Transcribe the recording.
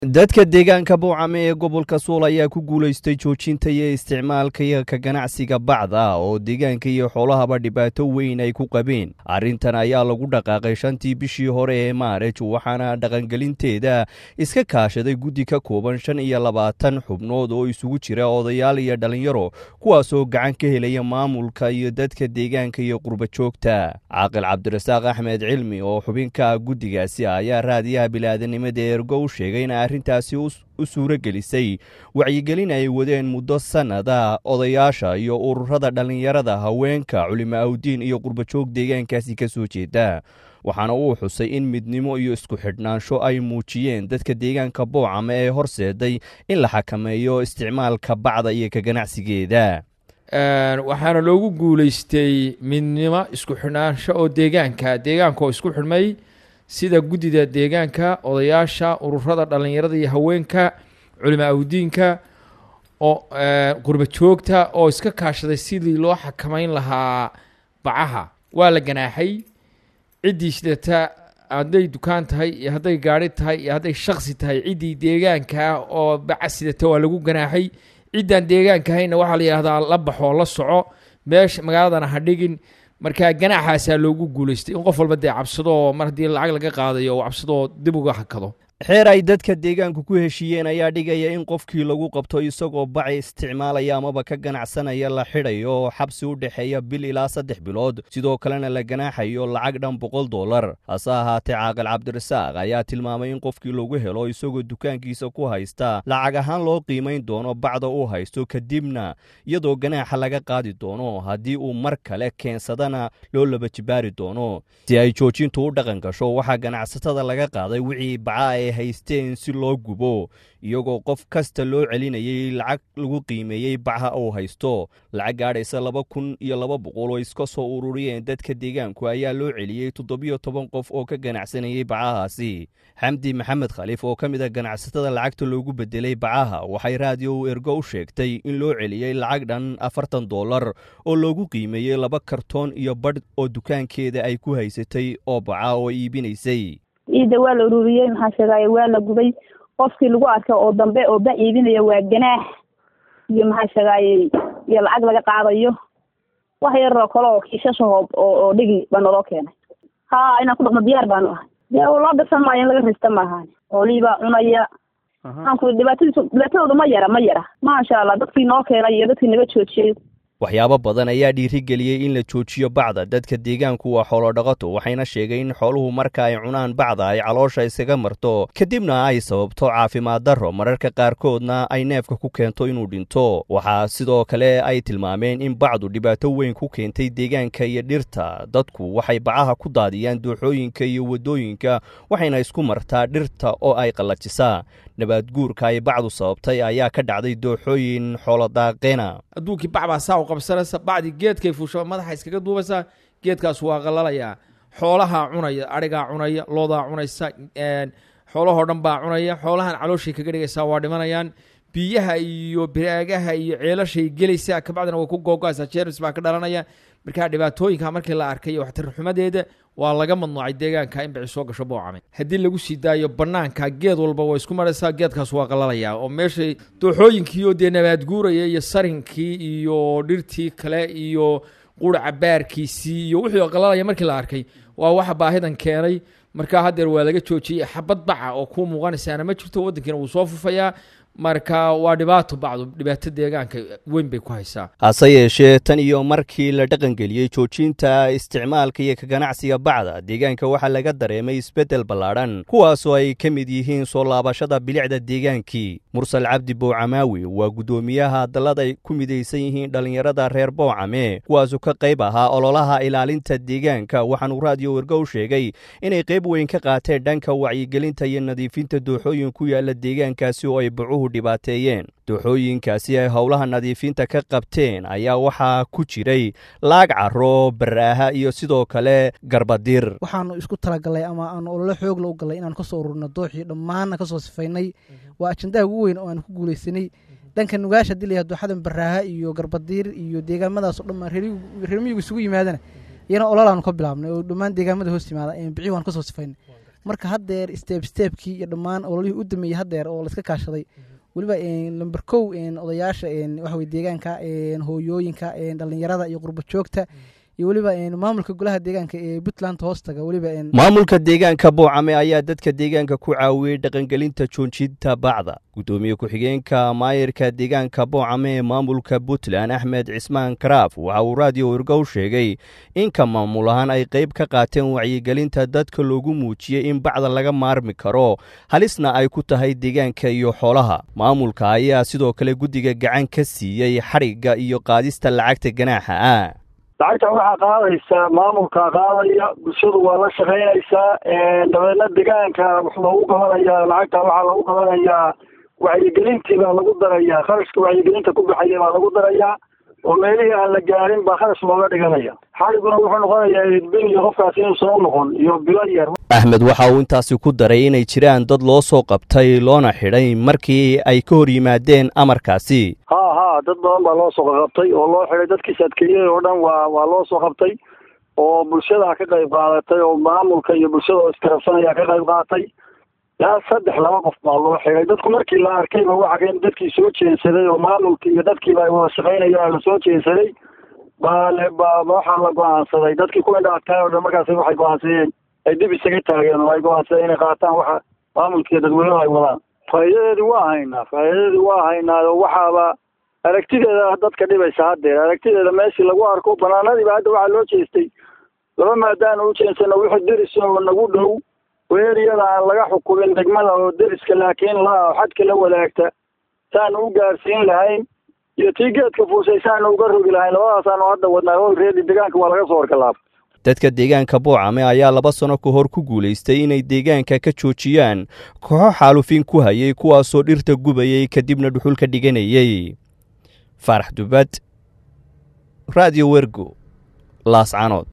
dadka deegaanka buucame ee gobolka suul ayaa ku guulaystay joojinta iyo isticmaalka iyo ka ganacsiga bacda oo deegaanka iyo xoolahaba dhibaato weyn ay ku qabeen arrintan ayaa lagu dhaqaaqay shantii bishii hore ee maarij waxaana dhaqangelinteeda iska kaashaday guddi ka kooban shan iyo labaatan xubnood oo isugu jira odayaal iyo dhallinyaro kuwaasoo gacan ka helaya maamulka iyo dadka deegaanka iyo qurbajoogta caaqil cabdirasaaq axmed cilmi oo xubinka guddigaasi ayaa raadiyaha bilaadanimada ergo u sheegay in arrintaasi u suuro gelisay wacyigelin ay wadeen muddo sannada odayaasha iyo ururada dhallinyarada haweenka culimo awdiin iyo qurbajoog deegaankaasi ka soo jeeda waxaana uu xusay in midnimo iyo isku xidhnaansho ay muujiyeen dadka deegaanka boocame ee horseeday in la xakameeyo isticmaalka bacda iyo ka ganacsigeeda waxaana loogu guulaystay midnimo isku xidhnaansho oo deegaanka deegaanka oo isku xidhmay sida guddida deegaanka odayaasha ururada dhallinyarada iyo haweenka culimo awdiinka oo qurba joogta oo iska kaashaday sidii loo xakamayn lahaa bacaha waa la ganaaxay ciddii shidata hadday dukaan tahay iyo hadday gaari tahay iyo hadday shaksi tahay ciddii deegaanka oo baca sidata waa lagu ganaaxay ciddaan deegaanka hayna waxaa la yidhahdaa la baxoo la soco meesha magaaladana ha dhigin marka ganaaxaasaa loogu guulaystay in qof walba dee cabsadoo mar haddii lacag laga qaadayo oo cabsadoo dib uga hakado xeer ay dadka deegaanku ku heshiiyeen ayaa dhigaya in qofkii lagu qabto isagoo baci isticmaalaya amaba ka ganacsanaya la xidhayo oo xabsi u dhexeeya bil ilaa saddex bilood sidoo kalena la ganaaxayo lacag dhan boqol dollar hase ahaatee caaqil cabdirasaaq ayaa tilmaamay in qofkii lagu helo isagoo dukaankiisa ku haysta lacag ahaan loo qiimayn doono bacda uu haysto kadibna iyadoo ganaaxa laga qaadi doono haddii uu mar kale keensadana loo laba jibaari doono si ay joojintu u dhaqan gasho waxaa ganacsatada laga qaaday wixii baca ay haysteen si loo gubo iyagoo qof kasta loo celinayay lacag lagu qiimeeyey bacha uu haysto lacag gaadhaysa laba kun iyo laba boqol oo iska soo ururiyeen dadka deegaanku ayaa loo celiyey toddobiyo toban qof oo ka ganacsanayay bacahaasi xamdi maxamed khaliif oo ka mid a ganacsatada lacagta loogu bedelay bacaha waxay raadiyo ergo u sheegtay in loo celiyey lacag dhan afartan dollar oo loogu qiimeeyey laba kartoon iyo badh oo dukaankeeda ay ku haysatay oo baca oo iibinaysay ciidda waa la ururiyey maxaa sheegaaye waa la gubay qofkii lagu arkay oo dambe oo ba iibinaya waa ganaax iyo maxaa sheegaaye iyo lacag laga qaadayo wax yaroo kale oo kiishashahoo oo dhigi baa naloo keenay ha inaan ku dhaqno diyaar baanu ahay dee loo dirsan maayo in laga rista maahan oolibaa cunaya maxaan ku dhibaatadiisu dhibaatadooda ma yara ma yara maasha allah dadkii noo keenay iyo dadkii naga joojiyey waxyaabo badan ayaa dhiirigeliyey in la joojiyo bacda dadka deegaanku waa xoolodhaqato waxayna sheegeen in xooluhu marka ay cunaan bacda ay caloosha iskaga marto kadibna ay sababto caafimaad darro mararka qaarkoodna ay neefka ku keento inuu dhinto waxaa sidoo kale ay tilmaameen in bacdu dhibaato weyn ku keentay deegaanka iyo dhirta dadku waxay bacaha ku daadiyaan dooxooyinka iyo waddooyinka waxayna isku martaa dhirta oo ay qallajisaa nabaad guurka ay bacdu sababtay ayaa ka dhacday dooxooyin xoolodaaqeena adduunkii bac baa saa u qabsanaysa bacdii geedkay fuusha madaxa iskaga duubaysaa geedkaas waa qalalayaa xoolahaa cunaya adhigaa cunaya loodaa cunaysa xoolahoo dhan baa cunaya xoolahan calooshay kaga dhigaysaa waa dhimanayaan biyaha iyo biraagaha iyo ceelashay gelaysaa kabacdina way ku googoaysaa jermis baa ka dhalanaya markaa dhibaatooyinka markii la arkay waxtarxumadeeda waa laga madnuucay deegaanka in bici soo gasho boocame haddii lagu sii daayo banaanka geed walba waa isku maraysaa geedkaas waa qalalayaa oo meeshay dooxooyinkiioo dee nabaad guuraya iyo sarinkii iyo dhirtii kale iyo qura baarkiisii iyo wixii qalalaya markii la arkay waa waxa baahidan keenay markaa haddeer waa laga joojiyey xabad baca oo kuu muuqanaysaana ma jirto waddankiina wuu soo fufayaa marka waa dhibaato bacdu dhibaato deegaanka weyn bay ku haysaa hase yeeshee tan iyo markii la dhaqangeliyey joojinta isticmaalka iyo ka ganacsiga bacda deegaanka waxaa laga dareemay isbeddel ballaadhan kuwaasoo ay ka mid yihiin soo laabashada bilicda deegaankii mursal cabdi bowcamaawi waa guddoomiyaha dallad ay ku midaysan yihiin dhallinyarada reer bowcame kuwaasoo ka qayb ahaa ololaha ilaalinta deegaanka waxaanuu raadiyo wergow sheegay inay qayb weyn ka qaateen dhanka wacyigelinta iyo nadiifinta dooxooyin ku yaala deegaankaasi oo ay bacuhu dhibaateeyeen dooxooyinkaasi ay howlaha nadiifinta ka qabteen ayaa waxaa ku jiray laag caro baraaha iyo sidoo kale garbadir waxaanu isku talagalay ama aanu ololo xoogla u galay inaanu kasoo ururno dooxii dhammaanna kasoo sifaynay waa ajandaha ugu weyn oo aanu ku guulaysanay dhanka nugaasha hadii layaha dooxadan baraaha iyo garbadiir iyo deegaamadaasoo dhan reer miyigu isugu yimaadana iyana ololaanu ka bilaabnay oo dhammaan deegaamada hoos yimaada bici waan kasoo sifaynay marka haddeer steeb steebkii iyo dhammaan ololihii u dameeyey haddeer oo laiska kaashaday weliba lamber kow odayaasha waxawey deegaanka hooyooyinka dhalinyarada iyo qurbo joogta iyo weliba maamulka golaha deegaanka ee puntland hoostaga weliba maamulka deegaanka boocame ayaa dadka deegaanka ku caawiyey dhaqangelinta joojinta bacda guddoomiye ku-xigeenka maayirka deegaanka boocame ee maamulka puntland axmed cismaan karaaf waxa uu raadiyo irgow sheegay in ka maamul ahaan ay qayb ka qaateen wacyigelinta dadka loogu muujiyey in bacda laga maarmi karo halisna ay ku tahay deegaanka iyo xoolaha maamulka ayaa sidoo kale guddiga gacan ka siiyey xadhigga iyo qaadista lacagta ganaaxa ah lacagta waxaa qaadaysaa maamulka qaadaya bulshadu waa la shaqaynaysaa dabeedna deegaanka wax loogu qabanayaa lacagta waxaa lagu qabanayaa wacyigelintii baa lagu darayaa kharashka wacyigelinta ku baxaya baa lagu darayaa oo meelihii aan la gaarin baa kharash looga dhiganaya xaliguna wuxuu noqonayaa bil iyo qofkaas inuusan u noqon iyo bilo yar axmed waxa uu intaasi ku daray inay jiraan dad loo soo qabtay loona xidhay markii ay ka hor yimaadeen amarkaasi ha ha dad badan baa loo soo qabtay oo loo xidhay dadkiis adkeeyey oo dhan waa waa loo soo qabtay oo bulshada ka qayb qaadatay oo maamulka iyo bulshada oo iskarabsanaya ka qayb qaadatay ilaa saddex laba qof baa loo xidhay dadku markii la arkayba waxa in dadkii soo jeensaday oo maamulkii iyo dadkiiba ay wada shaqaynayaan la soo jeensaday baa le ba waxaa la go-aansaday dadkii ku indhaadkaay oo dhan markaas waxay go-aansadeen ay dib isaga taageen oo ay go-aansadeen inay qaataan waxa maamulka iyo dadweynuhu ay wadaan faa'iidadeedii waa haynaa faa'iidadeedii waa haynaa oo waxaaba aragtideeda dadka dhibaysa haddeer aragtideeda meeshii lagu arko banaanadiiba hadda waxaa loo jeestay laba maadaana u jeensano wixii deris oo nagu dhow weeriyada aan laga xukumin degmada oo deriska laakiin la xadka la wadaagta saanu u gaarsiin lahayn iyo tii geedka fuushay saanu uga rogi lahayn labadaasaanu hadda wadnaa olreedi deegaanka waa laga soo horgalaaba dadka deegaanka boocame ayaa laba sano ka hor ku guulaystay inay deegaanka ka joojiyaan kooxo xaalufin ku hayay kuwaasoo dhirta gubayay kadibna dhuxul ka dhiganayey faarax dubad radio wergo laascanood